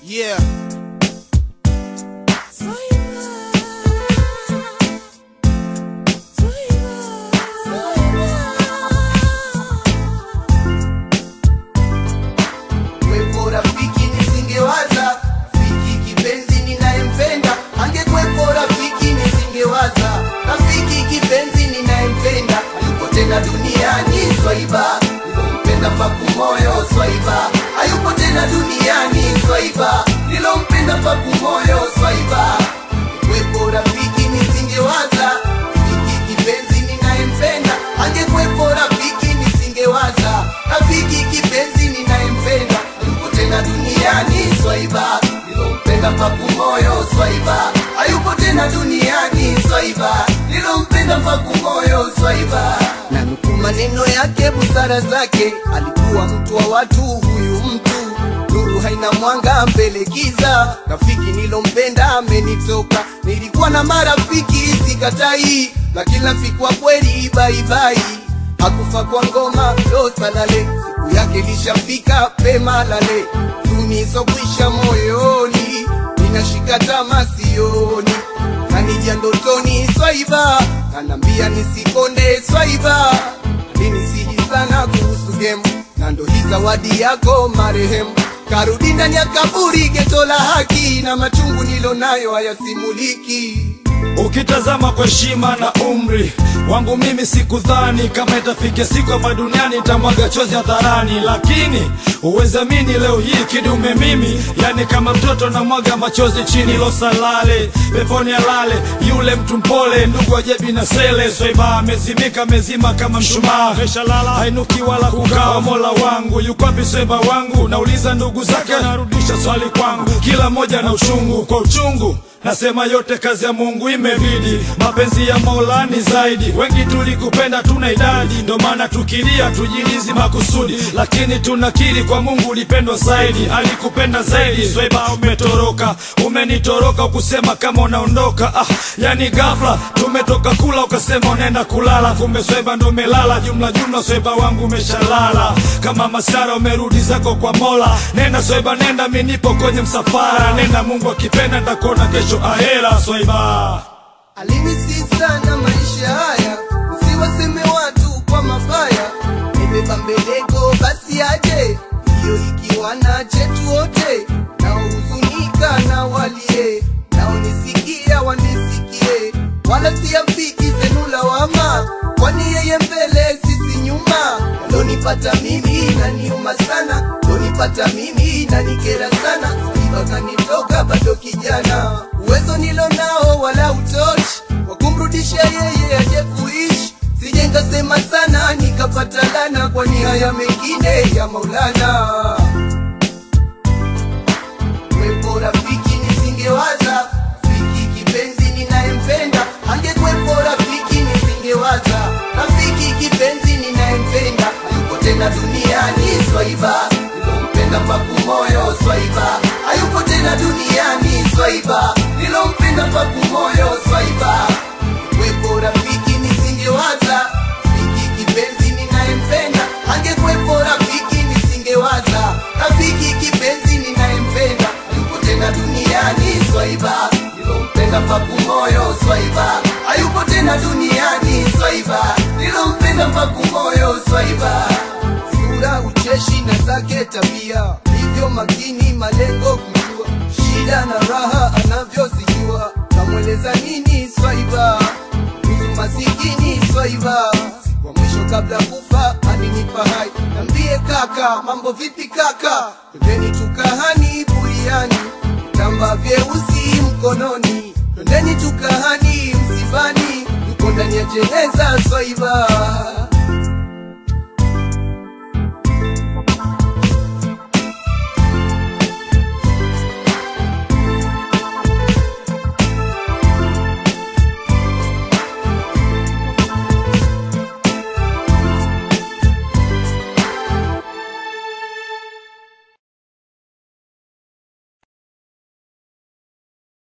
Yeah. Kwepo rafiki nisingewaza, rafiki kipenzi ninayempenda, angekwepo rafiki nisingewaza, rafiki kipenzi ninayempenda, hayupo tena duniani swaiba, nilompenda paku moyo swaiba, hayupo tena duniani swaiba, nilompenda paku moyo swaiba, kwepo rafiki nisingewaza, rafiki kipenzi ninayempenda, angekwepo rafiki nisingewaza, rafiki kipenzi ninayempenda, hayupo tena duniani swaiba, nilompenda paku moyo swaiba, hayupo tena duniani swaiba, nilompenda paku moyo swaiba. Na nukuu maneno yake, busara zake, alikuwa mtu wa watu, huyu mtu nuru haina mwanga mbele giza, rafiki nilompenda amenitoka. Nilikuwa na marafiki sikatai, lakini rafiki wa kweli baibai hakufa kwa ngoma lo salale, siku yake lishafika pema lale, tunisokwisha moyoni, ninashika tama sioni, kanija ndotoni swaiba, kanambia nisikonde swaiba, alinisihi sana kuhusu gemu, na ndo hii zawadi yako marehemu karudi ndani ya kaburi, geto la haki na machungu nilonayo hayasimuliki. Ukitazama kwa heshima na umri wangu mimi sikudhani kama itafikia siku hapa duniani nitamwaga chozi hadharani, lakini uwezamini leo hii kidume mimi, yani kama mtoto namwaga machozi chini losalale peponi alale yule mtu mpole, ndugu wa jebi na sele swaiba amezimika amezima kama mshumaa, meshalala hainuki wala kukaa. Mola wangu yuko wapi swaiba wangu? Nauliza ndugu zake, anarudisha swali kwangu, kila mmoja na uchungu kwa uchungu Nasema yote kazi ya Mungu imebidi, mapenzi ya Mola ni zaidi. Wengi tulikupenda tuna idadi, ndo maana tukilia tujilizi makusudi, lakini tunakiri kwa Mungu ulipendwa zaidi, alikupenda zaidi. Swaiba umetoroka, umenitoroka ukusema kama unaondoka. Ah, yani ghafla tumetoka kula ukasema unaenda kulala, kumbe Swaiba ndo umelala. Jumla jumla Swaiba wangu umeshalala, kama masara umerudi zako kwa Mola. Nenda Swaiba, nenda, mimi nipo kwenye msafara. Nenda, Mungu akipenda nitakuona kesho ahera. Swaiba Alinisi sana maisha haya, usiwaseme watu kwa mabaya. Nimebeba mbeleko basi aje, hiyo ikiwa na chetu wote, naohuzunika na walie, naonisikia wanisikie, wala siafiki zenu lawama, kwani yeye mbele sisi nyuma. Lonipata mimi naniuma sana, lonipata mimi nanikera sana, iba kanitoka bado kijana, uwezo nilo nao wala utoshi wa kumrudisha yeye aje kuishi. Sije nkasema sana nikapata lana, kwani haya mengine ya Maulana. Kwepo rafiki nisingewaza, rafiki kipenzi ninayempenda, angekwepo rafiki nisingewaza, rafiki kipenzi ninayempenda, hayupo tena duniani swaiba, nilompenda paku moyo swaiba, hayupo tena duniani swaiba, nilompenda paku moyo swaiba. Kwepo rafiki nisingewaza, rafiki kipenzi ninayempenda, angekwepo rafiki nisingewaza, rafiki kipenzi ninayempenda, hayupo tena duniani swaiba, nilompenda paku moyo swaiba, hayupo tena duniani swaiba, nilompenda paku moyo swaiba. Sura ucheshi na zake tabia, hivyo makini malengo kujua, shida na raha anavyozijua, kamweleza nini swaiba kuhusu masikini swaiba wa mwisho kabla kufa alinipa hai nambie kaka mambo vipi kaka twendeni tukahani buriani vitamba vyeusi mkononi twendeni tukahani msibani yuko ndani ya jeneza swaiba